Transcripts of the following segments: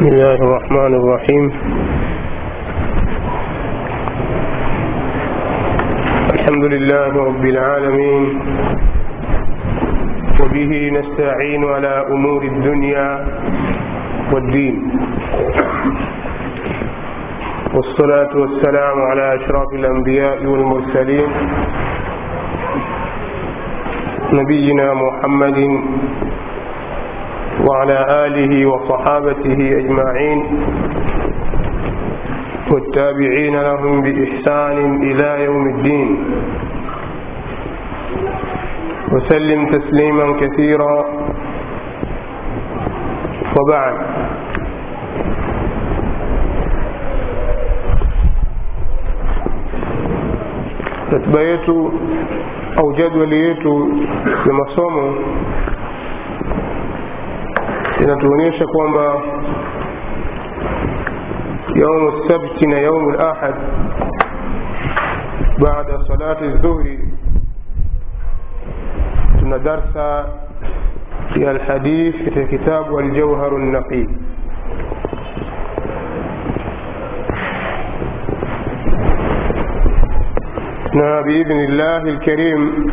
بسم الله الرحمن الرحيم الحمد لله رب العالمين وبه نستعين على أمور الدنيا والدين والصلاة والسلام على أشرف الأنبياء والمرسلين نبينا محمد وعلى آله وصحابته أجمعين والتابعين لهم بإحسان إلى يوم الدين وسلم تسليما كثيرا وبعد ratiba yetu au jadwali yetu ya masomo inatuonyesha kwamba yaumu sabti na yaumu lahad baada salati dhuhri tuna darsa ya alhadith katika kitabu aljauharu lnaqi na biidhni llahi lkarim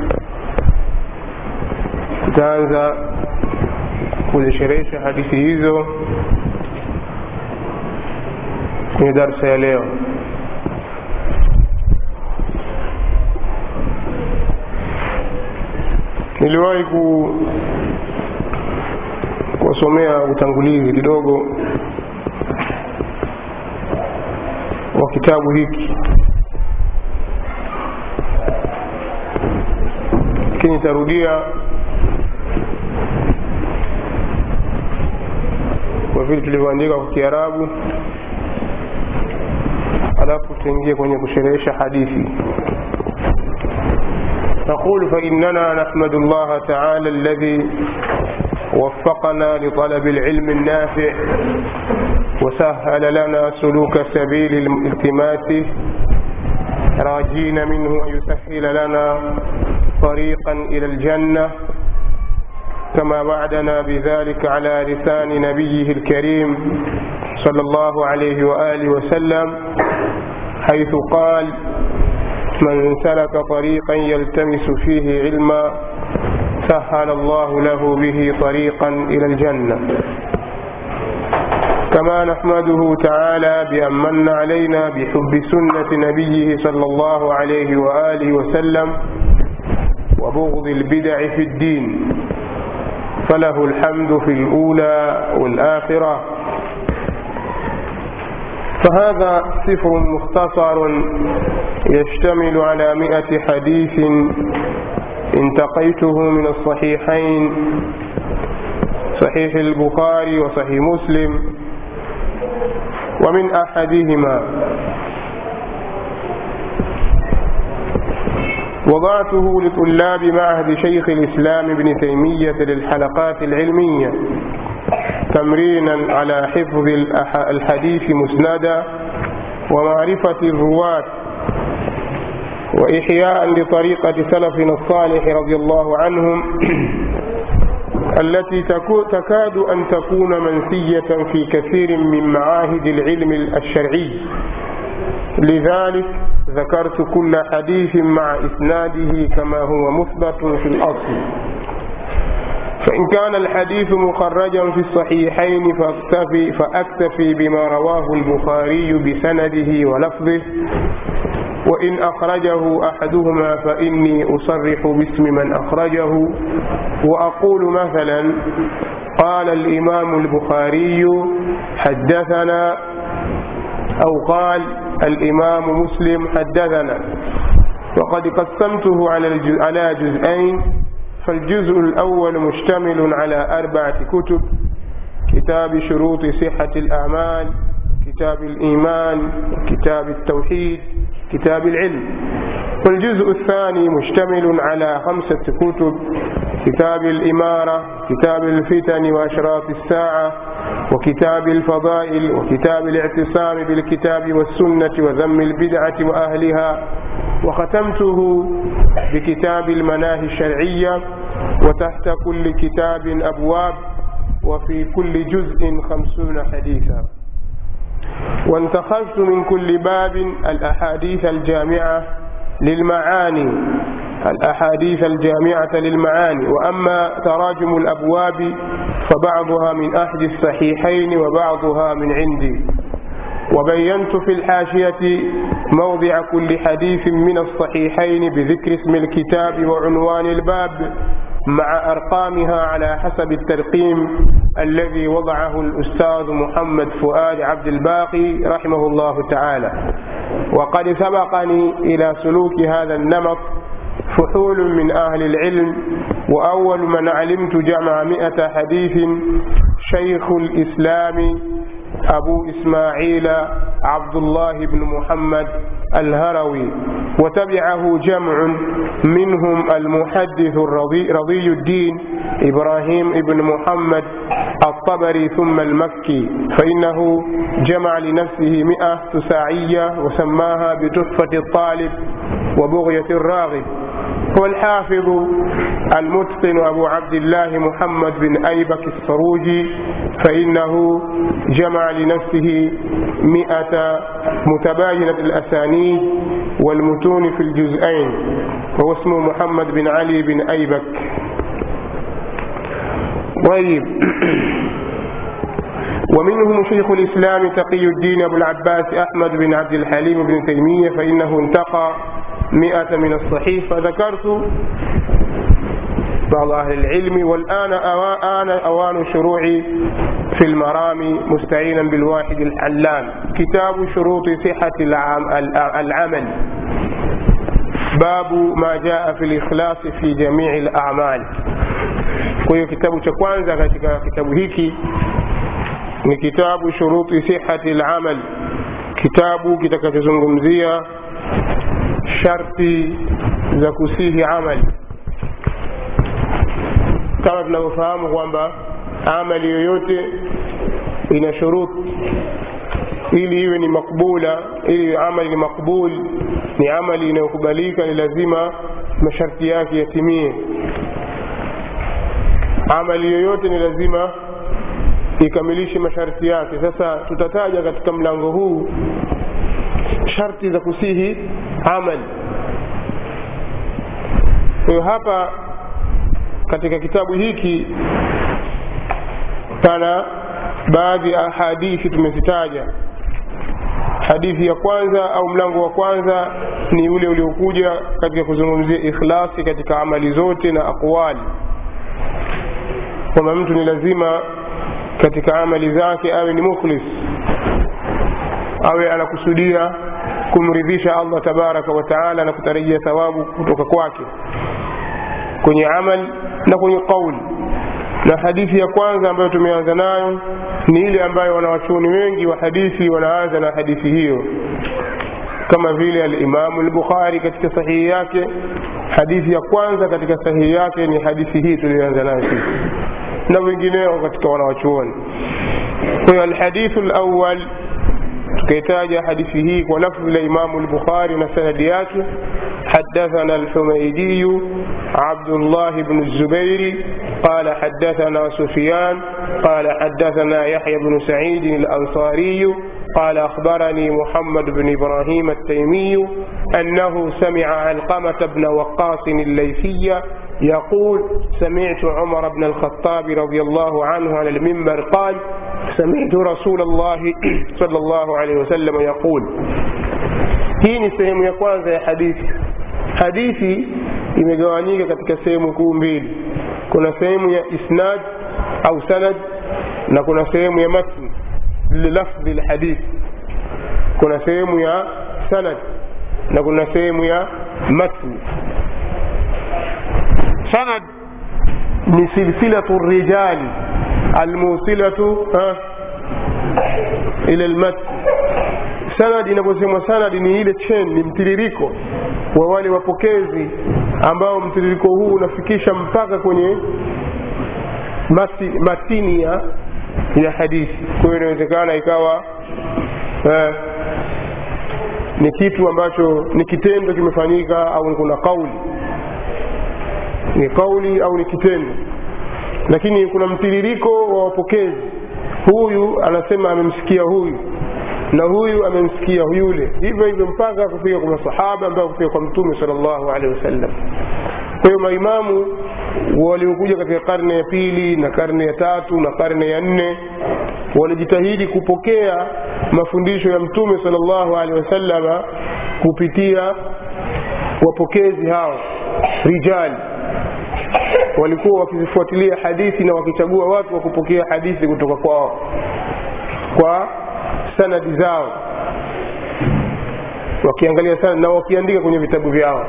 tutaanza kuzisherehesha hadithi hizo kwenye darsa ya leo niliwahi ku kuwasomea utangulizi kidogo wa kitabu hiki lakini nitarudia kwa vile tulivyoandika kwa kiarabu alafu tuingie kwenye kusherehesha hadithi نقول فإننا نحمد الله تعالى الذي وفقنا لطلب العلم النافع وسهل لنا سلوك سبيل الالتماس راجين منه أن يسهل لنا طريقا إلى الجنة كما وعدنا بذلك على لسان نبيه الكريم صلى الله عليه وآله وسلم حيث قال من سلك طريقا يلتمس فيه علما سهل الله له به طريقا إلى الجنة كما نحمده تعالى بأن من علينا بحب سنة نبيه صلى الله عليه وآله وسلم وبغض البدع في الدين فله الحمد في الأولى والآخرة فهذا سفر مختصر يشتمل على مئة حديث انتقيته من الصحيحين صحيح البخاري وصحيح مسلم ومن أحدهما وضعته لطلاب معهد شيخ الإسلام ابن تيمية للحلقات العلمية تمرينا على حفظ الحديث مسندا ومعرفة الرواة وإحياء لطريقة سلفنا الصالح رضي الله عنهم التي تكاد أن تكون منسية في كثير من معاهد العلم الشرعي لذلك ذكرت كل حديث مع إسناده كما هو مثبت في الأصل فإن كان الحديث مخرجا في الصحيحين فأكتفي, فأكتفي بما رواه البخاري بسنده ولفظه وإن أخرجه أحدهما فإني أصرح باسم من أخرجه وأقول مثلا قال الإمام البخاري حدثنا أو قال الإمام مسلم حدثنا وقد قسمته على على جزئين فالجزء الأول مشتمل على أربعة كتب كتاب شروط صحة الأعمال كتاب الإيمان كتاب التوحيد كتاب العلم والجزء الثاني مشتمل على خمسة كتب كتاب الإمارة كتاب الفتن وأشراط الساعة وكتاب الفضائل وكتاب الاعتصام بالكتاب والسنة وذم البدعة وأهلها وختمته بكتاب المناهي الشرعية وتحت كل كتاب أبواب وفي كل جزء خمسون حديثا وانتخذت من كل باب الأحاديث الجامعة للمعاني الأحاديث الجامعة للمعاني وأما تراجم الأبواب فبعضها من أحد الصحيحين وبعضها من عندي وبينت في الحاشية موضع كل حديث من الصحيحين بذكر اسم الكتاب وعنوان الباب مع أرقامها على حسب الترقيم الذي وضعه الأستاذ محمد فؤاد عبد الباقي رحمه الله تعالى وقد سبقني إلى سلوك هذا النمط فحول من أهل العلم وأول من علمت جمع مئة حديث شيخ الإسلام أبو إسماعيل عبد الله بن محمد الهروي وتبعه جمع منهم المحدث الرضي, رضي الدين إبراهيم بن محمد الطبري ثم المكي فإنه جمع لنفسه مئة تساعية وسماها بتحفة الطالب وبغية الراغب والحافظ المتقن أبو عبد الله محمد بن أيبك السروجي فإنه جمع لنفسه مئة متباينة الأسانيد والمتون في الجزئين وهو اسمه محمد بن علي بن أيبك طيب ومنهم شيخ الإسلام تقي الدين أبو العباس أحمد بن عبد الحليم بن تيمية فإنه انتقى مئة من الصحيح فذكرت بعض أهل العلم والآن آن أوان شروعي في المرام مستعينا بالواحد الحلام كتاب شروط صحة العمل باب ما جاء في الإخلاص في جميع الأعمال kwa hiyo kitabu cha kwanza katika kitabu hiki ni kitabu shuruti sihati lamal kitabu kitakachozungumzia sharti za kusihi amali kama tunavyofahamu kwamba amali yoyote ina shuruti ili iwe ni makbula ili amali ni makbul ni amali inayokubalika ni lazima masharti yake yatimie amali yoyote ni lazima ikamilishe masharti yake sasa tutataja katika mlango huu sharti za kusihi amali kwa hiyo hapa katika kitabu hiki pana baadhi ya hadithi tumezitaja hadithi ya kwanza au mlango wa kwanza ni ule uliokuja katika kuzungumzia ikhlasi katika amali zote na aqwali kwamba mtu ni lazima katika amali zake awe ni mukhlis awe anakusudia kumridhisha allah tabaraka wa taala na kutarajia thawabu kutoka kwake kwenye amal na kwenye qauli na hadithi ya kwanza ambayo tumeanza nayo ni ile ambayo wanawachuoni wengi wa hadithi wanaanza na hadithi hiyo kama vile alimamu lbukhari katika sahihi yake hadithi ya kwanza katika sahihi yake ni hadithi hii tuliyoanza nayo sisi na wengineo katika wanawachuoni kwa hiyo alhadithu lawal tukaitaja hadithi hii kwa lafzi la imamu lbukhari na sanadi yake حدثنا الحميدي عبد الله بن الزبير قال حدثنا سفيان قال حدثنا يحيى بن سعيد الأنصاري قال أخبرني محمد بن إبراهيم التيمي أنه سمع علقمة بن وقاص الليثي يقول سمعت عمر بن الخطاب رضي الله عنه على المنبر قال سمعت رسول الله صلى الله عليه وسلم يقول hii ni sehemu ya kwanza ya hadithi hadithi imegawanyika katika sehemu kuu mbili kuna sehemu ya isnad au sanad na kuna sehemu ya matn lilafdhi lhadithi kuna sehemu ya sanad na kuna sehemu ya matn sanad ni silsilatu rijali almusilatu ila lmatn sanad inaposemwa sanad ni ile chain ni mtiririko wa wale wapokezi ambao mtiririko huu unafikisha mpaka kwenye mati, matini ya, ya hadithi kwa hiyo inawezekana ikawa eh, ni kitu ambacho ni kitendo kimefanyika au kuna kauli ni kauli au ni kitendo lakini kuna mtiririko wa wapokezi huyu anasema amemsikia huyu na huyu amemsikia yule hivyo hivyo mpaka kufika kwa masahaba mpaka kufika kwa mtume salllahu alehi wasallam kwa hiyo maimamu waliokuja katika karne ya pili na karne ya tatu na karne ya nne walijitahidi kupokea mafundisho ya mtume salllahu alehi wasallama kupitia wapokezi hao rijali walikuwa wakizifuatilia hadithi na wakichagua watu wa kupokea hadithi kutoka kwao kwa sanadi zao wakiangalia sana na wakiandika kwenye vitabu vyao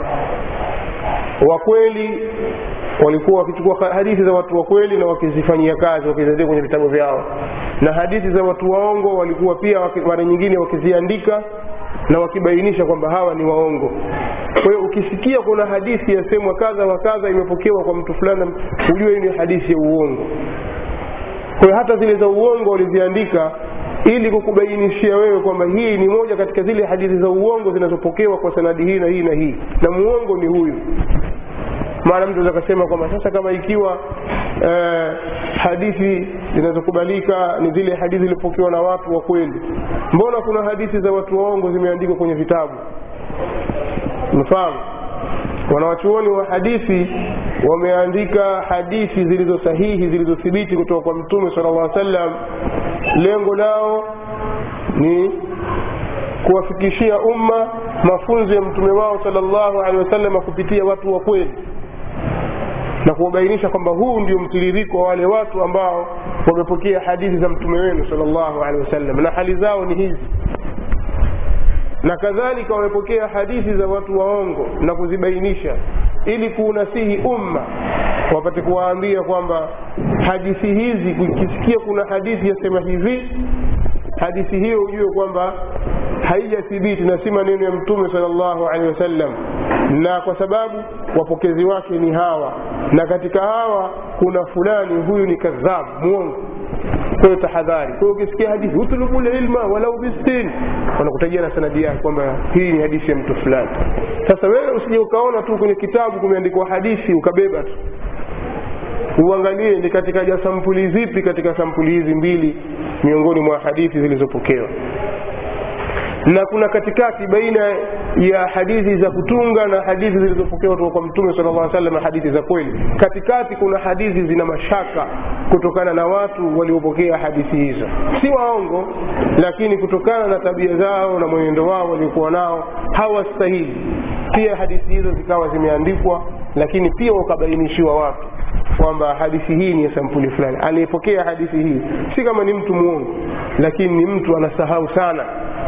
wakweli walikuwa wakichukua hadithi za watu wa kweli na wakizifanyia kazi wakiziandika kwenye vitabu vyao na hadithi za watu waongo walikuwa pia mara nyingine wakiziandika na wakibainisha kwamba hawa ni waongo kwa hiyo ukisikia kuna hadithi yasemwa kadha wa kadha imepokewa kwa mtu fulani hujue hii ni hadithi ya uongo kwa hiyo hata zile za uongo waliziandika ili kukubainishia wewe kwamba hii ni moja katika zile hadithi za uongo zinazopokewa kwa sanadi hii na hii na hii na muongo ni huyu maana mtu aweza akasema kwamba sasa kama ikiwa eh, hadithi zinazokubalika ni zile hadithi zilizopokewa na watu wa kweli mbona kuna hadithi za watu waongo zimeandikwa kwenye vitabu mfahamu wanawachuoni wa hadithi wameandika hadithi zilizo sahihi zilizothibiti kutoka kwa mtume sala llah sallam lengo lao ni kuwafikishia umma mafunzo ya mtume wao sala llahu alehi wasallam kupitia watu wa kweli na kuwabainisha kwamba huu ndio mtiririko wa wale watu ambao wamepokea hadithi za mtume wenu sala llahu alehi wasallam na hali zao ni hizi na kadhalika wamepokea hadithi za watu waongo na kuzibainisha ili kuunasihi umma wapate kuwaambia kwamba hadithi hizi ukisikia kuna hadithi yasema hivi hadithi hiyo ujue kwamba haijathibiti na si maneno ya mtume sala llahu alehi wasallam na kwa sababu wapokezi wake ni hawa na katika hawa kuna fulani huyu ni kadhab mwongo kwa hiyo tahadhari kwa hiyo ukisikia hadithi utulubu lilma walau bistin wanakutajia na sanadi yake kwamba hii ni hadithi ya mtu fulani sasa wewe usije ukaona tu kwenye kitabu kumeandikwa hadithi ukabeba tu uangalie ni katika ja sampuli zipi katika sampuli hizi mbili miongoni mwa hadithi zilizopokewa na kuna katikati baina ya hadithi za kutunga na hadithi zilizopokewa kutoka kwa mtume sala llah salam hadithi za kweli katikati kuna hadithi zina mashaka kutokana na watu waliopokea hadithi hizo si waongo lakini kutokana na tabia zao na mwenendo wao waliokuwa nao hawastahili pia hadithi hizo zikawa zimeandikwa lakini pia wakabainishiwa watu kwamba hadithi hii ni ya sampuli fulani aliyepokea hadithi hii si kama ni mtu mwongo lakini ni mtu anasahau sana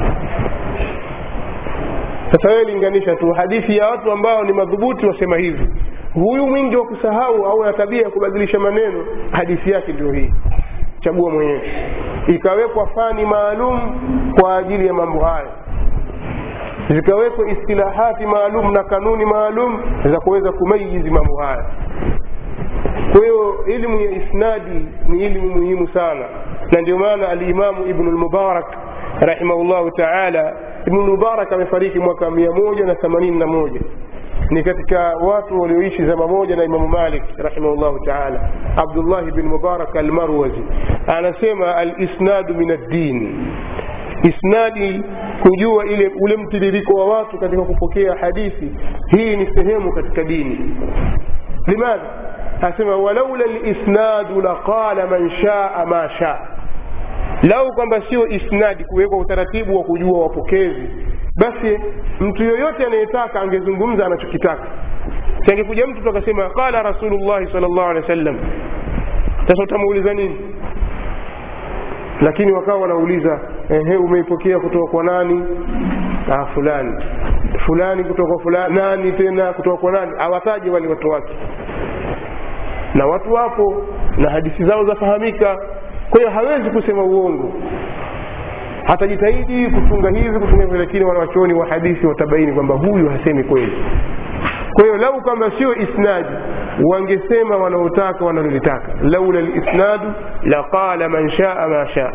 sasa wewe linganisha tu hadithi ya watu ambao ni madhubuti wasema hivi huyu mwingi wa kusahau au na tabia ya kubadilisha maneno hadithi yake ndio hii chagua mwenyewe ikawekwa fani maalum kwa ajili ya mambo haya zikawekwa istilahati maalum na kanuni maalum za kuweza kumayizi mambo haya kwa hiyo elimu ya isnadi ni elimu muhimu sana na ndio maana alimamu ibnu lmubarak rahimahullahu taala ibnu lmubarak amefariki mwaka mia moja na themanini na moja ni katika watu walioishi zama moja na imamu malik rahimahullahu taala abdullahi bin mubarak almarwazi anasema alisnadu min addin isnadi kujua ile ule mtiririko wa watu katika kupokea hadithi hii ni sehemu katika dini limadha asema walaula lisnadu laqala man shaa ma shaa lau kwamba sio isnadi kuwekwa utaratibu wa kujua wapokezi basi mtu yoyote anayetaka angezungumza anachokitaka sangekuja mtu akasema qala rasulullahi sal llahu alehi wa sallam sasa utamuuliza nini lakini wakawa wanauliza ehe umeipokea kutoka kwa nani ah, fulani fulani kutoka kwa fulani nani tena kutoka kwa nani awataje wale watu wake na watu wapo na hadithi zao zafahamika kwa hiyo hawezi kusema uongo atajitahidi kutunga hivi kutunga hivi lakini wanawachuoni wa hadithi watabaini kwamba huyu hasemi kweli kwa hiyo lau kama sio isnadi wangesema wanaotaka wanalolitaka laula lisnadu laqala man shaa ma shaa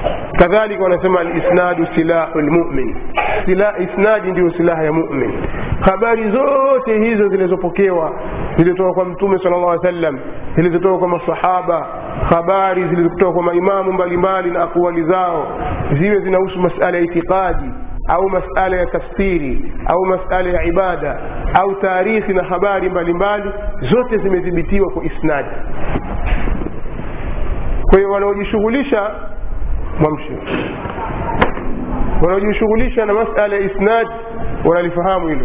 kadhalika wanasema alisnadu silahu lmumin Sila, isnadi ndiyo silaha ya mumin habari zote hizo zilizopokewa zilizotoka kwa mtume sala llah sallam zilizotoka kwa masahaba habari zilizotoka kwa maimamu mbalimbali na akwali zao ziwe zinahusu masala ya itikadi au masala ya tafsiri au masala ya ibada au taarikhi na habari mbalimbali zote zimethibitiwa kwa isnadi kwa hiyo wanaojishughulisha mwamshi wanaojishughulisha na masala ya isnad wanalifahamu hilo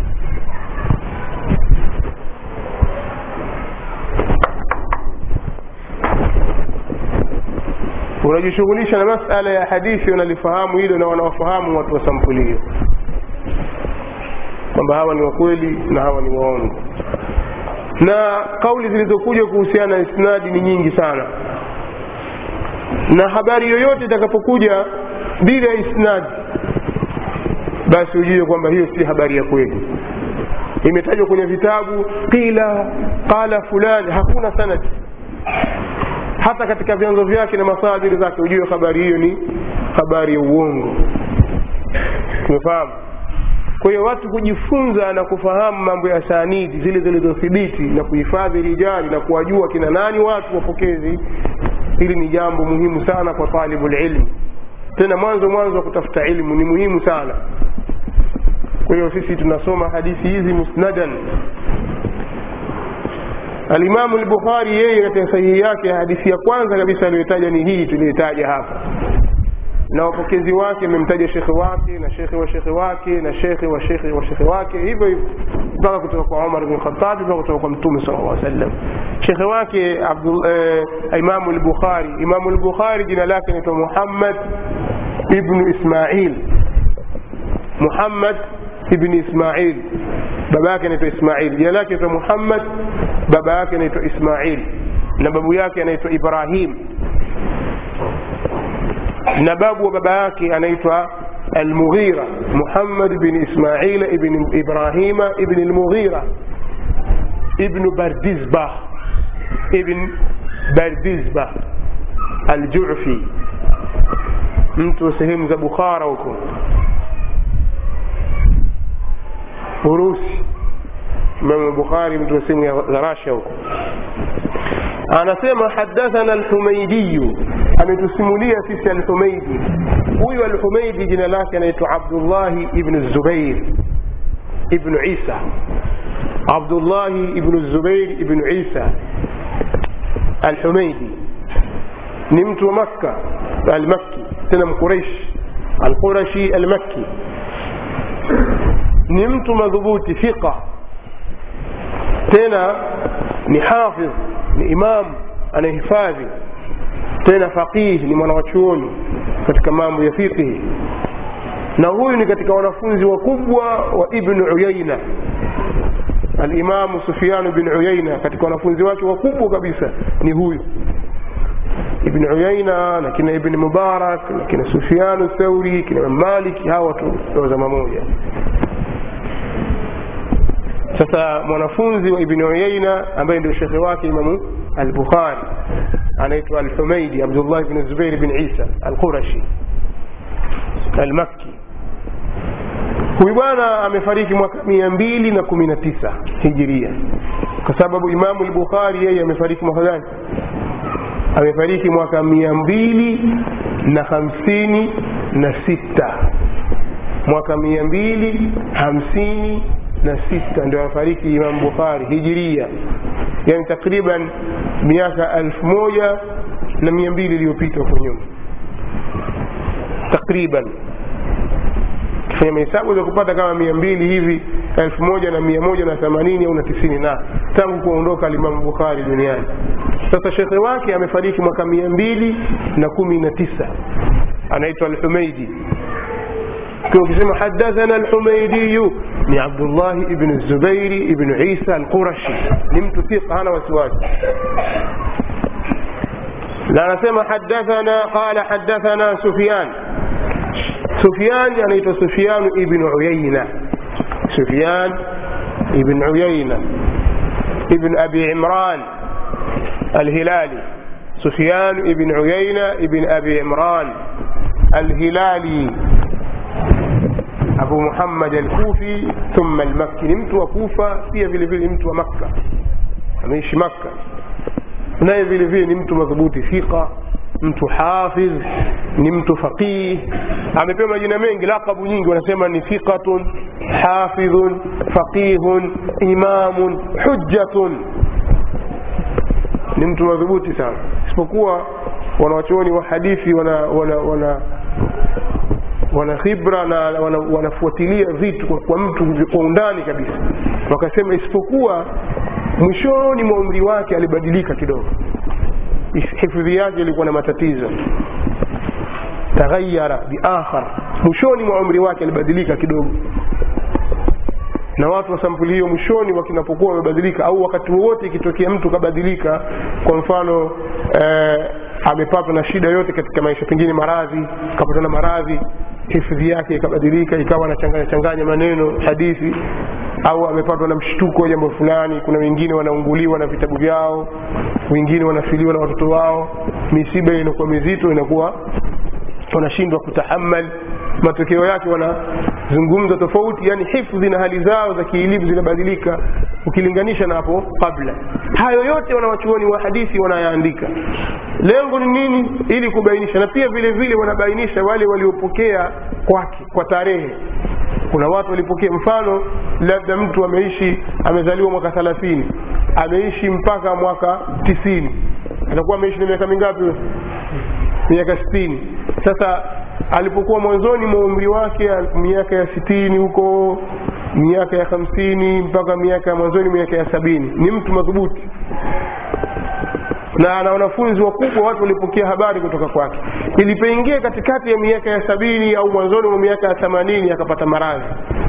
wanajishughulisha na masala ya hadithi wanalifahamu hilo na wanawafahamu watu wa sampuli hiyo kwamba hawa ni wakweli na hawa ni waongo na kauli zilizokuja kuhusiana na isnadi ni nyingi sana na habari yoyote itakapokuja bila isnadi basi ujue kwamba hiyo si habari ya kweli imetajwa kwenye vitabu qila qala fulani hakuna sanadi hata katika vyanzo vyake na masadiri zake ujue habari hiyo ni habari ya uongo tumefahamu kwa hiyo watu kujifunza na kufahamu mambo ya sanidi zile zilizothibiti na kuhifadhi rijali na kuwajua kina nani watu wapokezi hili ni jambo muhimu sana kwa talibu lilmi tena mwanzo mwanzo wa kutafuta ilmu ni muhimu sana kwa hiyo sisi tunasoma hadithi hizi musnadan alimamu lbukhari yeye katika sahihi yake hadithi ya kwanza kabisa aliyotaja ni hii tuliyotaja hapa na wapokezi wake amemtaja shekhe wake na shekhe wa shekhe wake na shekhe wa shekhe wa shekhe wake hivyo hivyo mpaka kutoka kwa umar bn khatabi mpaka kutoka kwa mtume sala llah sallam shekhe wake eh, imamu lbukhari imamu lbukhari jina lake naitwa muhammad ibnu ismail muhammad ibni ismail baba yake anaitwa ismail jina lake naitwa muhammad baba yake anaitwa ismail na babu yake anaitwa ibrahim na babu wa baba yake anaitwa almughira muhammad bin ismaila ibn ibrahima ibn almughira ibn bardizbah ibn bardizbah aljufi mtu wa sehemu za bukhara huko urusi imamu bukhari mtu wa sehemu za rasha huko anasema hadathana alhumaidiyu ametusimulia sisi alhumaidi huyu alhumaidi jina lake anaitwa abdullahi ibnu zubair ibnu isa abdullahi ibnu zubair ibnu isa alhumaidi ni mtu wa makka almakki tena mquraish alqurashi almakki ni mtu madhubuti fiqa tena ni hafidh ni imam anahifadhi tena faqih ni mwanawachuoni katika mambo ya fiqhi na huyu ni katika wanafunzi wakubwa wa ibnu uyaina alimamu sufianu bin uyaina katika wanafunzi wake wakubwa kabisa ni huyu ibn uyaina na kina ibn mubarak na kina sufianu thauri kina maliki hawa watu wa zama moja sasa mwanafunzi wa ibn uyaina ambaye ndio shekhe wake imamu al-bukhari anaitwa al-humaidi abdullah ibn zubair ibn isa al-qurashi al-makki huyu bwana amefariki mwaka mia mbili na kumi na tisa hijiria kwa sababu imamu al-bukhari yeye amefariki mwaka gani amefariki mwaka mia mbili na hamsini na sita mwaka mia mbili hamsini na sita ndio amefariki Imam Bukhari hijiria, yani takriban miaka elfu moja na mia mbili iliyopita huko nyuma takriban kifanya mahesabu za kupata kama mia mbili hivi elfu moja na mia moja na themanini au na tisini na tangu kuondoka alimamu Bukhari duniani. Sasa shekhe wake amefariki mwaka mia mbili na kumi na tisa anaitwa Alhumeidi. Kwa ukisema hadathana Alhumeidiyu ni Abdullahi ibn Zubairi ibn Isa Alqurashi, ni mtu thiqa, hana wasiwasi. Na anasema hadathana, qala hadathana Sufyan سفيان يعني سفيان ابن عيينة سفيان ابن عيينة ابن أبي عمران الهلالي سفيان ابن عيينة ابن أبي عمران الهلالي abu muhammad alkufi thumma almakki ni mtu wa kufa pia vile vile ni mtu wa makka ameishi makka naye vile vile ni mtu madhubuti thiqa mtu hafidh ni mtu faqih amepewa majina mengi lakabu nyingi wanasema ni thiqatun hafidhun faqihun imamun hujjatun ni mtu madhubuti sana isipokuwa wanawachuoni wa hadithi wana wana wana wana khibra na wana, wanafuatilia vitu kwa, kwa mtu kwa undani kabisa wakasema isipokuwa mwishoni mwa umri wake alibadilika kidogo hifadhi yake ilikuwa na matatizo taghayara biakhar mwishoni mwa umri wake alibadilika kidogo na watu wa sampuli hiyo mwishoni wakinapokuwa wamebadilika au wakati wowote ikitokea mtu kabadilika kwa mfano eh, amepatwa na shida yote katika maisha pengine maradhi kapatwa na maradhi hifadhi yake ikabadilika ikawa anachanganya changanya maneno hadithi au amepatwa na mshtuko wa jambo fulani kuna wengine wanaunguliwa na vitabu vyao wengine wanafiliwa na watoto wao misiba inakuwa mizito inakuwa wanashindwa kutahamal matokeo yake wanazungumza tofauti yani hifdhi na hali zao za kielimu zinabadilika ukilinganisha na hapo kabla hayo yote wanawachuoni wa hadithi wanayaandika lengo ni nini ili kubainisha na pia vile vile wanabainisha wale waliopokea kwake kwa tarehe kuna watu walipokea mfano labda mtu ameishi amezaliwa mwaka thalathini ameishi mpaka mwaka tisini atakuwa ameishi na miaka mingapi miaka sitini sasa alipokuwa mwanzoni mwa umri wake miaka ya sitini huko miaka ya hamsini mpaka miaka ya mwanzoni miaka ya sabini ni mtu madhubuti na ana wanafunzi wakubwa watu walipokea habari kutoka kwake ilipoingia katikati ya miaka ya sabini au mwanzoni mwa miaka ya themanini akapata maradhi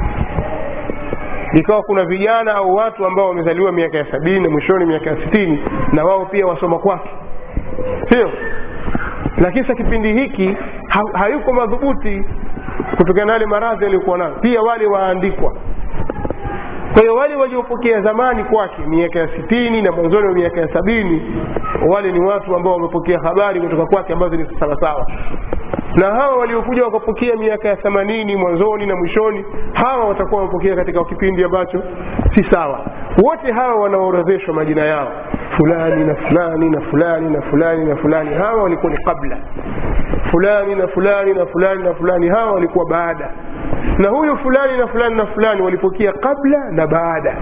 ikawa kuna vijana au watu ambao wamezaliwa miaka ya sabini na mwishoni miaka ya sitini na wao pia wasoma kwake sio lakini sa kipindi hiki ha, hayuko madhubuti kutokana na yale maradhi aliyokuwa nayo pia wale waandikwa kwa hiyo wale waliopokea zamani kwake miaka ya sitini na mwanzoni wa miaka ya sabini wale ni watu ambao wamepokea habari kutoka kwake ambazo ni sawasawa na hawa waliokuja wakapokea miaka ya themanini mwanzoni na mwishoni hawa watakuwa wamepokea katika kipindi ambacho si sawa wote hawa wanaorodheshwa majina yao fulani na fulani na fulani na fulani na fulani hawa walikuwa ni kabla fulani na fulani na fulani na fulani hawa walikuwa baada na huyu fulani na fulani na fulani walipokea kabla na baada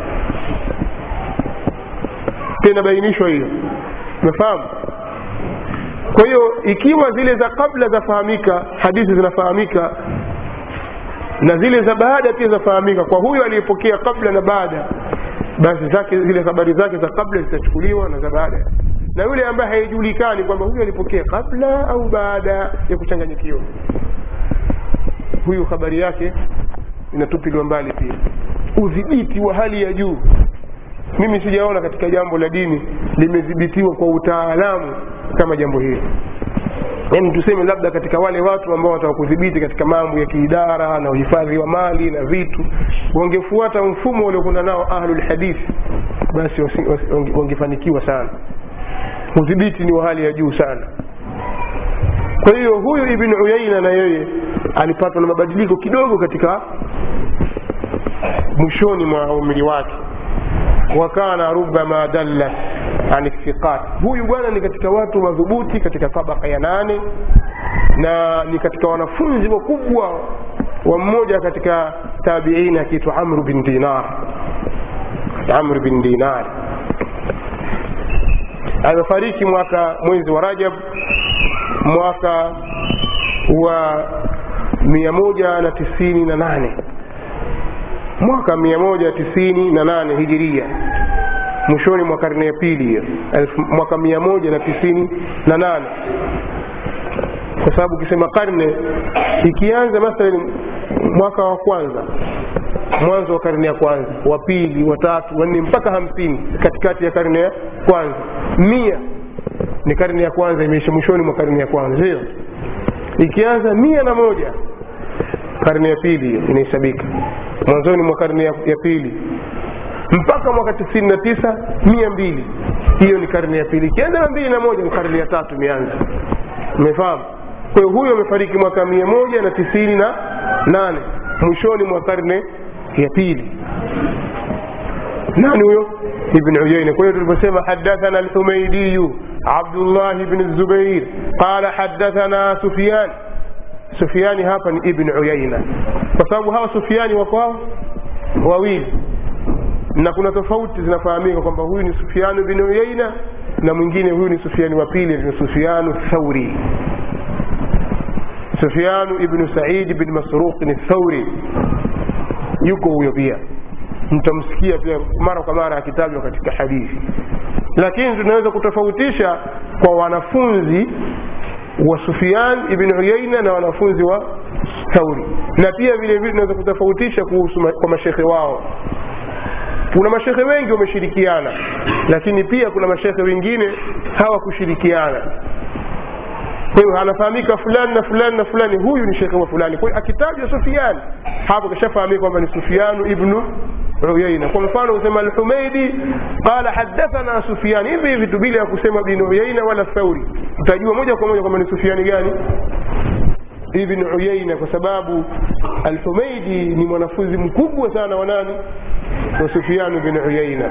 inabainishwa hiyo umefahamu kwa hiyo ikiwa zile za kabla zafahamika hadithi zinafahamika na zile za baada pia zafahamika kwa huyo aliyepokea kabla na baada basi zake zile habari zake za kabla zitachukuliwa na za baada na yule ambaye haijulikani kwamba huyu alipokea kabla au baada ya kuchanganyikiwa huyu habari yake inatupiliwa mbali pia udhibiti wa hali ya juu mimi sijaona katika jambo la dini limedhibitiwa kwa utaalamu kama jambo hili yaani tuseme labda katika wale watu ambao wataka kudhibiti katika mambo ya kiidara na uhifadhi wa mali na vitu wangefuata mfumo waliokwenda nao ahlulhadithi basi wangefanikiwa sana udhibiti ni wa hali ya juu sana kwa hiyo huyu ibn uyaina na yeye alipatwa na mabadiliko kidogo katika mwishoni mwa umri wake wakana rubama dalla an thiqat huyu bwana ni katika watu madhubuti katika tabaka ya nane na ni katika wanafunzi wakubwa wa mmoja katika tabiini akiitwa amru bin dinar amru bin dinar amefariki mwaka mwezi wa rajab mwaka wa mia moja na tisini na nane mwaka mia moja tisini na nane hijiria mwishoni mwa karne ya pili hiyo mwaka mia moja na tisini na nane kwa sababu ukisema karne ikianza mathalan mwaka wa kwanza mwanzo wa karne ya kwanza wa pili wa tatu wa nne mpaka hamsini katikati ya karne ya kwanza mia ni karne ya kwanza imeisha mwishoni mwa karne ya kwanza sio ikianza mia na moja karne ya pili hiyo inahesabika mwanzoni mwa karne ya, ya pili mpaka mwaka tisini na tisa mia mbili hiyo ni karne ya pili ikianza na mbili na moja ni karne ya tatu imeanza umefahamu kwa hiyo huyo amefariki mwaka mia moja na tisini na nane mwishoni mwa karne ya pili nani huyo ibn uyaina kwa hiyo tuliposema hadathana alhumaidiyu abdullah bn zubair qala hadathana sufyan sufiani hapa ni ibn uyaina kwa sababu hawa sufiani wako hao wawili na kuna tofauti zinafahamika kwamba huyu ni sufianu bin uyaina na mwingine huyu ni sufiani wa pili ni sufianu thauri sufianu ibnu saidi bin masruqin thauri yuko huyo pia mtamsikia pia mara kwa mara akitajwa katika hadithi lakini tunaweza kutofautisha kwa wanafunzi wa sufian ibn uyaina na wanafunzi wa thauri na pia vile vile tunaweza kutofautisha kuhusu ma, kwa mashekhe wao kuna mashekhe wengi wameshirikiana lakini pia kuna mashekhe wengine hawakushirikiana kwa hiyo anafahamika fulani na fulani na fulani huyu ni shekhe wa fulani kwa hiyo akitajwa sufiani hapo kashafahamika kwamba ni sufianu ibnu uyaina kwa mfano kusema alhumaidi qala hadathana sufian hivi hivi tu bila ya kusema bin uyaina wala thauri utajua moja kwa moja kwamba ni sufiani gani ibn uyaina kwa sababu alhumaidi ni mwanafunzi mkubwa sana wa nani wa sufian bin uyaina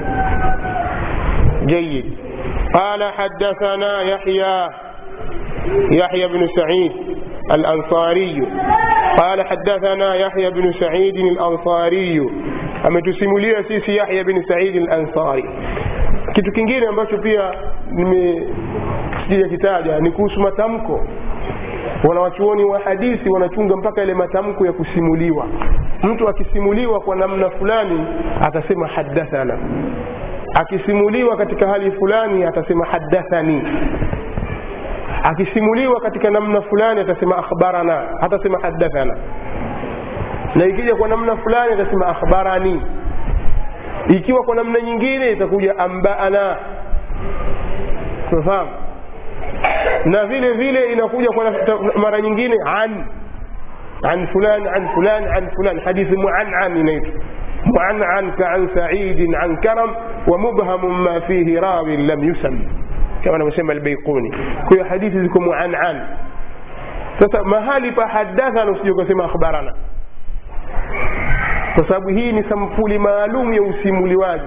جيد قال حدثنا يحيى يحيى بن سعيد الأنصاري قال حدثنا يحيى بن سعيد الأنصاري ametusimulia sisi Yahya bin Said al-Ansari. Kitu kingine ambacho pia nimesija kitaja ni kuhusu matamko. Wanawachuoni wa hadithi wanachunga mpaka ile matamko ya kusimuliwa. Mtu akisimuliwa kwa namna fulani atasema hadathana, akisimuliwa katika hali fulani atasema hadathani, akisimuliwa katika namna fulani atasema akhbarana, hatasema hadathana na ikija kwa namna fulani atasema akhbarani ikiwa kwa namna nyingine itakuja ambaana tunafahamu na vile vile inakuja kwa mara nyingine an an fulan an fulan an fulan hadithi muanan inaitwa muanan ka an saidin an karam wa mubhamun ma fihi rawin lam yusam kama anavyosema albaikuni kwa hiyo hadithi ziko muanan sasa mahali pa hadathana usije ukasema akhbarana kwa sababu hii ni sampuli maalum ya usimuliwaji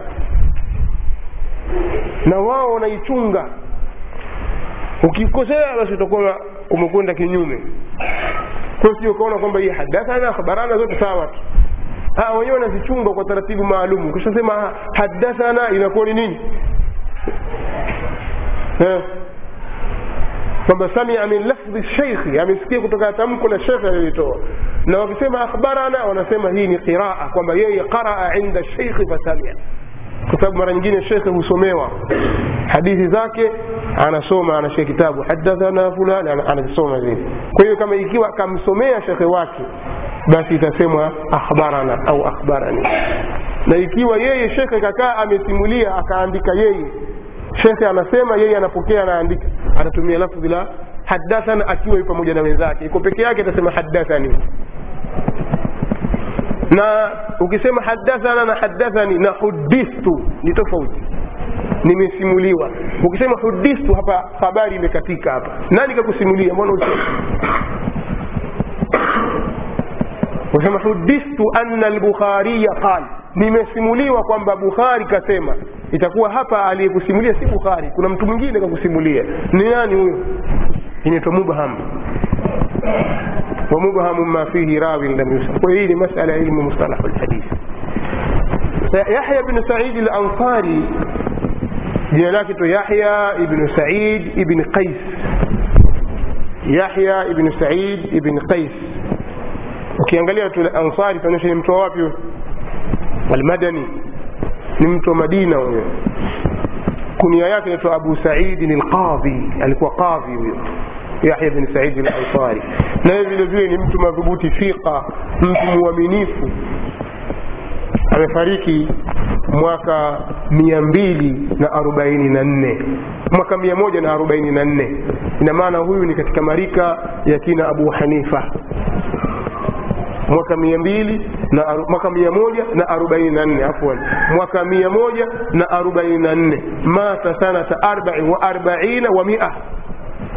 na wao wanaichunga ukikosea basi utakuwa umekwenda kinyume kwa sio ukaona kwamba hii hadathana khabarana zote sawa tu wenyewe wanazichunga kwa taratibu maalum ukishasema hadathana inakuwa ni nini kwamba samia min lafdhi sheikhi amesikia kutoka tamko la shekhe alilitoa na wakisema akhbarana wanasema hii ni qiraa kwamba yeye qaraa inda sheikhi fasamia kwa sababu mara nyingine shekhe husomewa hadithi zake anasoma anashika kitabu hadathana fulani anasoma vile kwa hiyo kama ikiwa akamsomea shekhe wake basi itasemwa akhbarana au akhbarani na ikiwa yeye shekhe kakaa amesimulia akaandika yeye shekhe anasema yeye anapokea anaandika atatumia lafdhi la hadathana akiwa yu pamoja na wenzake iko peke yake atasema hadathani na ukisema hadathana na hadathani na hudithtu ni tofauti nimesimuliwa ukisema hudithtu hapa habari imekatika hapa nani kakusimulia mbona usema usema hudithtu anna al-bukhariya qala nimesimuliwa kwamba bukhari kasema itakuwa hapa aliyekusimulia si bukhari kuna mtu mwingine kakusimulia ni nani huyo inaitwa mubham wa mubhamu ma fihi rawin lam yusam kwa hii ni masala ya ilmu mustalahu alhadith yahya bn said al-ansari jina lake to yahya ibn said ibn qais yahya ibn said ibn qais ukiangalia tu ansari tuonyesha ni mtu wa wapi huyo almadani ni mtu wa madina huyo kunia yake inaitwa abu saidin alqadhi alikuwa qadhi huyo yahya bin said alansari naye vile vile ni mtu madhubuti fiqa mtu mwaminifu amefariki mwaka mia mbili na arobaini na nne mwaka mia moja na arobaini na nne ina maana huyu ni katika marika ya kina abu hanifa mwaka mia mbili na mwaka mia moja na arobaini na nne afwan mwaka mia moja na arobaini na nne mata sanata arbai wa arbaina wa mia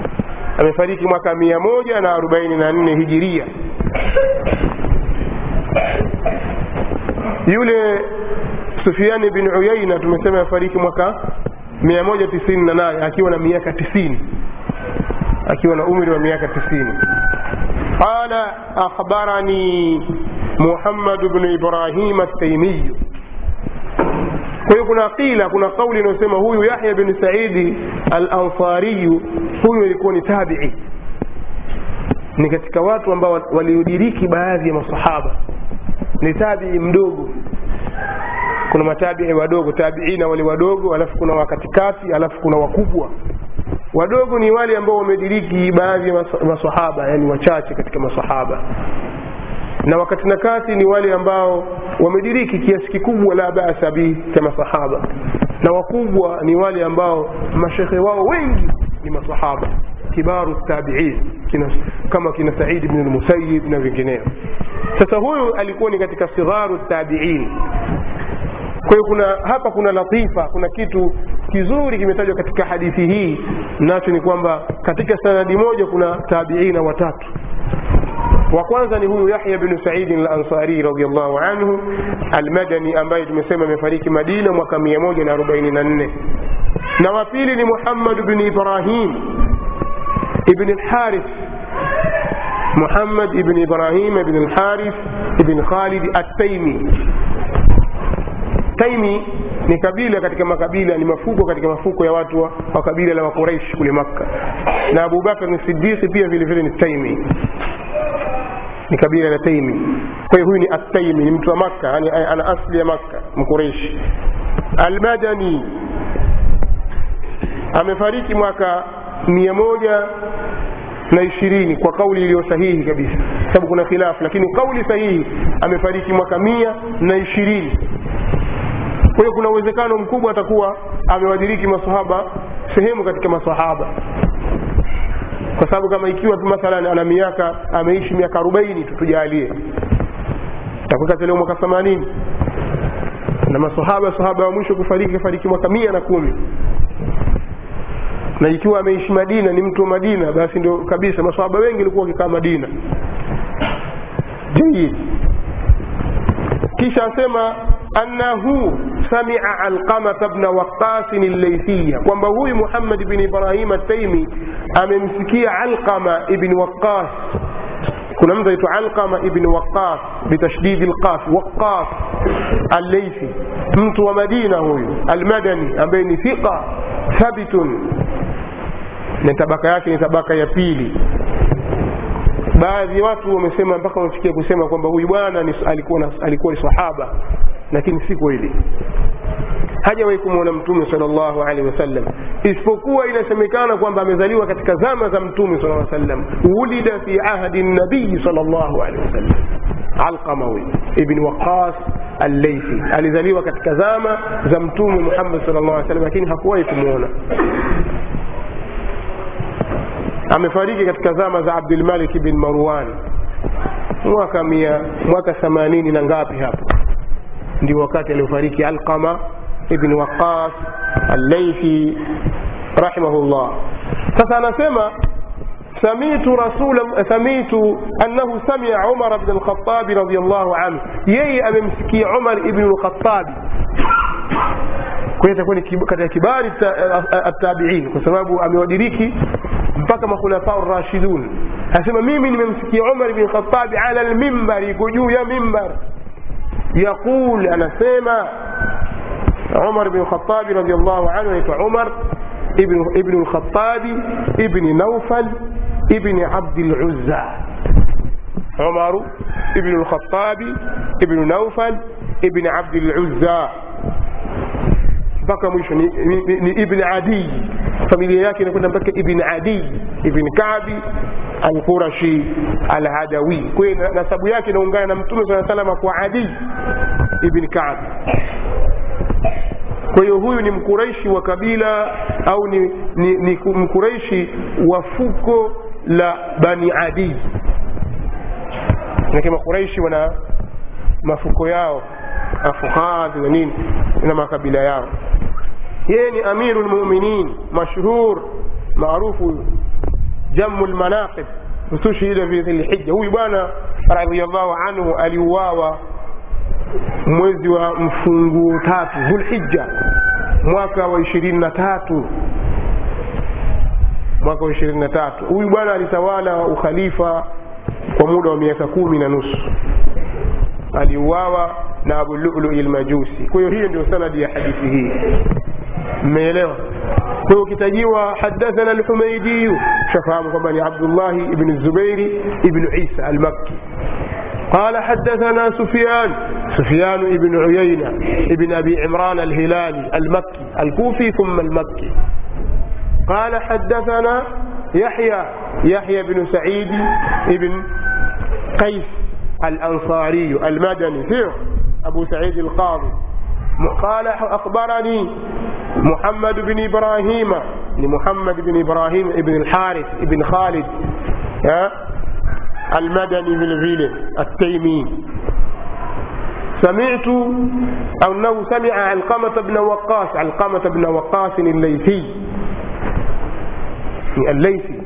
amefariki mwaka mia moja na arobaini na nne hijiria yule sufiani bin uyaina tumesema afariki mwaka 198 akiwa na miaka 90 akiwa na umri wa miaka 90 qala akhbarani muhammad bnu ibrahim ataimiyu kwa hiyo kuna qila kuna kauli inayosema huyu yahya bin saidi al ansariyu huyu ilikuwa ni tabii ni katika watu ambao waliodiriki baadhi ya masahaba ni tabii mdogo kuna matabii wadogo tabiina wale wadogo alafu kuna wakatikati alafu kuna wakubwa wadogo ni wale ambao wamediriki baadhi ya masahaba yani wachache katika masahaba na wakati na kati ni wale ambao wamediriki kiasi kikubwa la basa bihi cha masahaba na wakubwa ni wale ambao mashekhe wao wengi ni masahaba kibaru tabiin kina, kama kina saidi bn lmusayib na vingineo sasa huyu alikuwa ni katika sigharu tabiin kwa hiyo kuna hapa kuna latifa kuna kitu kizuri kimetajwa katika hadithi hii nacho ni kwamba katika sanadi moja kuna tabiina watatu wa kwanza ni huyu yahya bnu saidin lansari radiallahu anhu almadani ambaye tumesema amefariki madina mwaka 144 na wa pili ni muhammad bni ibrahim ibn lharith muhammad ibn ibrahim ibn lharith ibn khalid ataimi taimi ni kabila katika makabila ni mafuko katika mafuko ya watu wa, wa kabila la wakuraish kule makka na abubakar ni siddiqi pia vile vile ni taimi ni kabila la taimi kwa hiyo huyu ni ataimi ni mtu wa makka yani ana asli ya makka mkureishi almadani amefariki mwaka mia moja na ishirini kwa kauli iliyo sahihi kabisa sababu kuna khilafu lakini kauli sahihi amefariki mwaka mia na ishirini kwa hiyo kuna uwezekano mkubwa atakuwa amewadiriki masahaba sehemu katika masahaba kwa sababu kama ikiwa mathalan ana miaka ameishi miaka arobaini tu tujalie takuwa leo mwaka themanini na masahaba sahaba wa mwisho kufariki kafariki mwaka mia na kumi na ikiwa ameishi madina ni mtu wa madina basi ndio kabisa masahaba wengi walikuwa wakikaa madina jayid kisha asema annahu samia alqamata bna waqasin llaithiya kwamba huyu muhammad bni ibrahim ataimi amemsikia alqama ibni waqas kuna mtu aitwa alqama ibni waqas bitashdidi lqaf waqas alleithi mtu wa madina huyu almadani ambaye ni thiqa thabitun na tabaka yake ni tabaka ya pili baadhi ya watu wamesema mpaka wamefikia kusema kwamba huyu bwana alikuwa, alikuwa ni sahaba lakini si kweli hajawahi kumwona mtume salllahu alehi wasallam isipokuwa inasemekana kwamba amezaliwa katika zama za mtume sala sallam ulida fi ahdi nabiyi salllahu alehi wasallam alqama huyu ibni waqas alleithi alizaliwa katika zama za mtume muhammad sal llah sallam lakini hakuwahi kumwona amefariki katika zama za abdulmalik bin marwan mwaka mia mwaka themanini na ngapi hapo ndio wakati aliofariki alqama ibn waqas alleithi rahimahullah sasa anasema سميت رسول سميت أنه سمع عمر بن الخطاب رضي الله عنه يي أممسكي عمر بن الخطاب kwa itakuwa ni katika kibari attabiin kwa sababu amewadiriki mpaka makhulafa rashidun anasema mimi nimemsikia umar bn khatabi ala lmimbari iko juu ya mimbar yaqul anasema umar bn khatabi radiallahu anhu anaitwa umar ibnu lkhatabi ibni naufal ibni abdi luzza umaru ibnu lkhatabi ibnu naufal ibni abdi luzza mpaka mwisho ni, ni, ni ibn adi familia yake inakwenda mpaka ibn adi ibn kabi alqurashi alhadawi kwa hiyo nasabu yake inaungana na mtume saa salama kwa adi ibn kabi kwa hiyo huyu ni mkuraishi wa kabila au ni, ni, ni mkuraishi wa fuko la bani adi lakini makuraishi wana mafuko yao afuhadhi na nini na makabila yao yeye ni amiru lmuminin mashhur maarufu jamu lmanaqib ustushhida fi dhilhija huyu bwana radiallahu anhu aliuawa mwezi wa mfunguo tatu dhulhija mwaka wa ishirini na tatu mwaka wa ishirini na tatu huyu bwana alitawala ukhalifa kwa muda wa miaka kumi na nusu aliuawa na abu lului lmajusi kwa hiyo hiyo ndio sanadi ya hadithi hii mmeelewa kwa hiyo ukitajiwa hadathana alhumaidiyu shafahamu kwamba ni abdullahi ibni zubairi ibnu isa almakki قال حدثنا سفيان سفيان بن عيينة ابن أبي عمران الهلالي المكي الكوفي ثم المكي قال حدثنا يحيى يحيى بن سعيد بن قيس الأنصاري المدني فيه أبو سعيد القاضي قال أخبرني محمد بن إبراهيم محمد بن إبراهيم بن الحارث بن خالد المدني من الفيل التيمي سمعت أو أنه سمع علقمة بن وقاص علقمة بن وقاص الليثي الليثي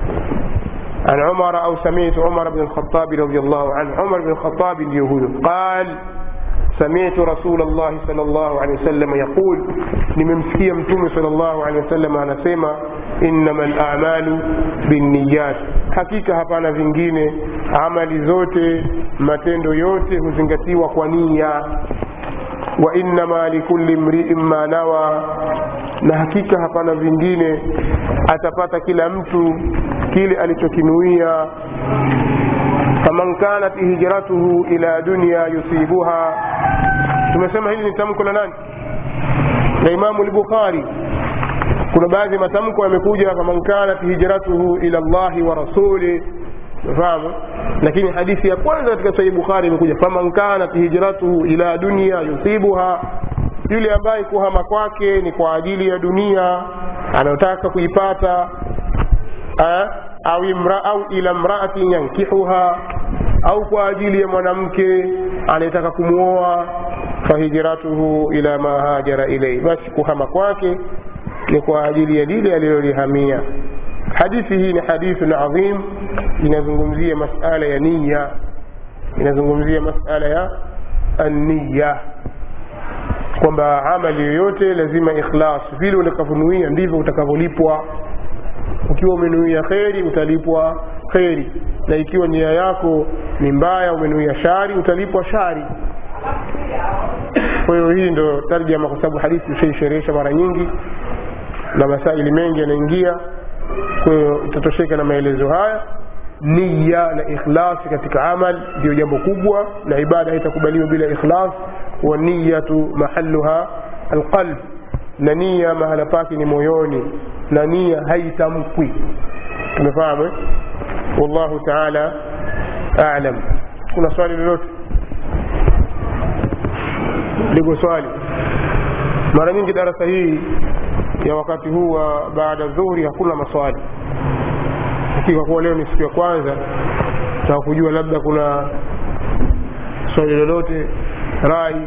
عن عمر أو سمعت عمر بن الخطاب رضي الله عنه عمر بن الخطاب اليهود قال سمعت رسول الله صلى الله عليه وسلم يقول nimemsikia mtume صلى الله عليه وسلم anasema innama lamalu binniyat hakika hapana vingine amali zote matendo yote huzingatiwa kwa nia wa innama likulli mriin ma nawa na hakika hapana vingine atapata kila mtu kile alichokinuia faman kanat hijratuhu ila dunya yusibuha tumesema hili ni tamko la nani la imamu lbukhari kuna baadhi ya matamko yamekuja faman kanat hijratuhu ila llahi wa rasuli fahamu lakini hadithi ya kwanza katika sahihi bukhari imekuja faman kanat hijratuhu ila dunya yusibuha yule ambaye kuhama kwake ni kwa ajili ya dunia anayotaka kuipata au, imra, au ila mraatin yankihuha au kwa ajili ya mwanamke anayetaka kumwoa fahijratuhu ila ma hajara ilaihi basi kuhama kwake ni kwa ajili ya lile alilolihamia hadithi hii ni hadithun adhim inazungumzia masala ya niya inazungumzia masala ya anniya kwamba amali yoyote lazima ikhlas vile utakavyonuia ndivyo utakavyolipwa ukiwa umenuia kheri utalipwa kheri na ikiwa nia yako ni mbaya umenuia shari utalipwa shari kwa hiyo hii ndo tarjama kwa sababu hadithi ushaisherehesha mara nyingi na masaili mengi yanaingia kwa hiyo itatosheka na maelezo haya niya na ikhlasi katika amal ndio jambo kubwa na ibada haitakubaliwa bila ikhlas wa niyatu mahalluha alqalb na nia mahala pake ni moyoni na nia haitamkwi tumefahamu wallahu taala alam kuna swali lolote liko swali mara nyingi darasa hii ya wakati huu wa baada dhuhuri hakuna maswali lakini kwa kuwa leo ni siku ya kwanza taka kujua labda kuna swali lolote rai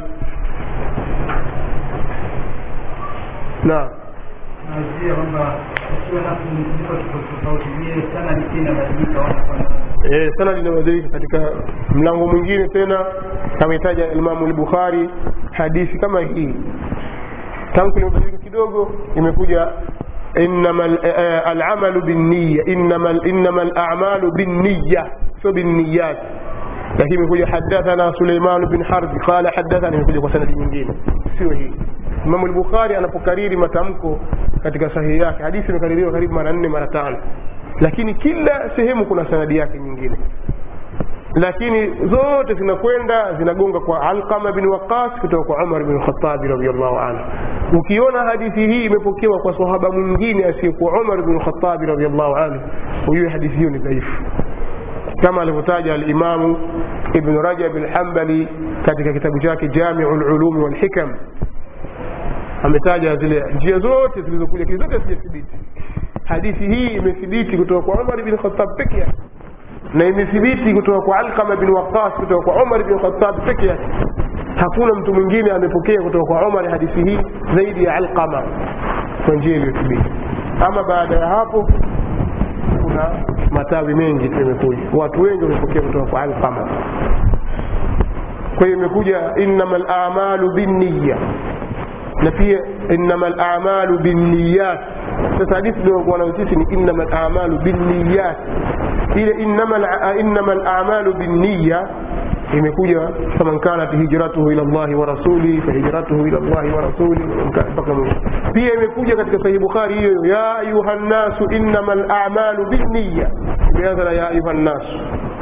naam nazia kwamba ukiwa na mziko tofauti vile sana ni inabadilika wanakwenda e, sanadi inabadilika katika mlango mwingine tena ametaja imamu lbukhari hadithi kama hii tamko limebadilika kidogo imekuja inama alamalu binniya inama inama alamalu binniya sio binniyat lakini imekuja hadathana suleiman bin harbi qala hadathana imekuja kwa sanadi nyingine sio hii imamu lbukhari anapokariri matamko katika sahihi yake hadithi imekaririwa karibu mara nne mara tano lakini kila sehemu kuna sanadi yake nyingine lakini zote zinakwenda zinagonga kwa alqama bin waqas kutoka kwa umar bin khatabi radiallahu anhu ukiona hadithi hii imepokewa kwa sahaba mwingine asiyekuwa umar bin khatabi radiallahu anhu hujue hadithi hiyo ni dhaifu kama alivyotaja alimamu ibnu rajab alhambali katika kitabu chake jamiu lulumi walhikam ametaja zile njia zote zilizokuja lakini zote hazijathibiti hadithi hii imethibiti kutoka kwa umar bin khatab peke yake na imethibiti kutoka kwa alqama bin waqas kutoka kwa umar bin khatab peke yake hakuna mtu mwingine amepokea kutoka kwa umar hadithi hii zaidi ya alqama kwa njia iliyothibiti ama baada ya hapo kuna matawi mengi tu yamekuja watu wengi wamepokea kutoka kwa alqama kwa hiyo imekuja innama lamalu binniya na pia innama lamalu binniyat sasa hadithi iliokuwa nayo sisi ni innama lamalu binniyat ile innama lamalu binniya imekuja faman kanat hijratuhu ila llahi wa rasuli fahijratuhu ila llahi wa rasuli mpaka mwisho pia imekuja katika sahihi bukhari hiyo ya ayuha nnasu innama lamalu binniya imeanza na ya ayuha nnasu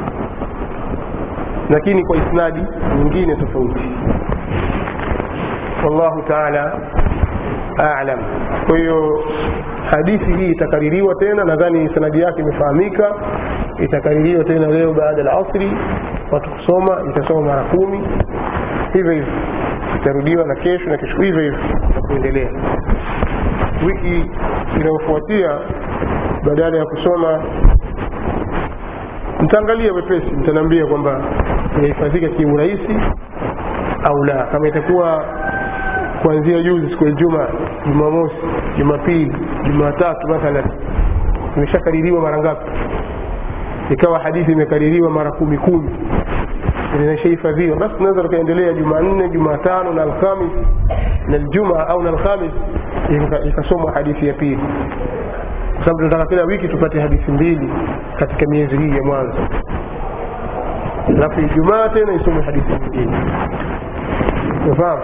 lakini kwa isnadi nyingine tofauti wallahu taala alam kwa hiyo hadithi hii itakaririwa tena nadhani sanadi yake imefahamika itakaririwa tena leo baada ya asri watu kusoma itasoma mara kumi hivyo hivyo itarudiwa na kesho na kesho hivyo hivyo na kuendelea wiki inayofuatia badala ya kusoma mtaangalia wepesi mtaniambia kwamba inahifadhika kiurahisi au la kama itakuwa kuanzia juzi siku ya juma jumamosi jumapili jumatatu mathalan imeshakaririwa mara ngapi ikawa hadithi imekaririwa mara kumi kumi inashahifadhiwa basi tunaweza tukaendelea jumanne jumatano na alhamis na aljuma au na alhamis ikasomwa hadithi ya pili kwa sababu tunataka kila wiki tupate hadithi mbili katika miezi hii ya mwanzo alafu ijumaa tena isome hadithi nyingine unafahamu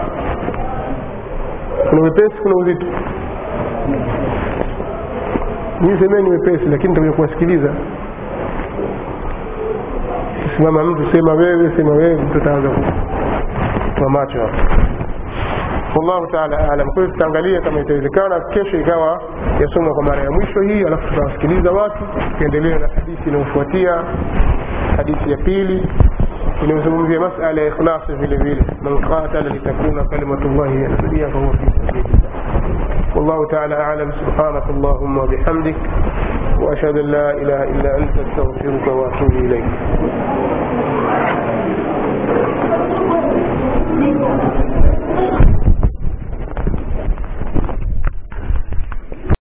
kuna wepesi kuna uzito mii semeni wepesi lakini nitakuja kuwasikiliza simama mtu sema wewe sema wewe mtu ataanza kwa macho hapo wallahu taala alam kwa hiyo tutaangalia kama itawezekana kesho ikawa yasomwa kwa mara ya mwisho hii alafu tutawasikiliza watu tukiendelea na hadithi inayofuatia hadithi ya pili inayozungumzia masala ya ikhlasi vile vile man qatala litakuna kalimatullahi hiya al-ulya fahuwa fi sabilillah والله تعالى أعلم سبحانك اللهم وبحمدك وأشهد أن لا إله إلا أنت أستغفرك وأتوب إليك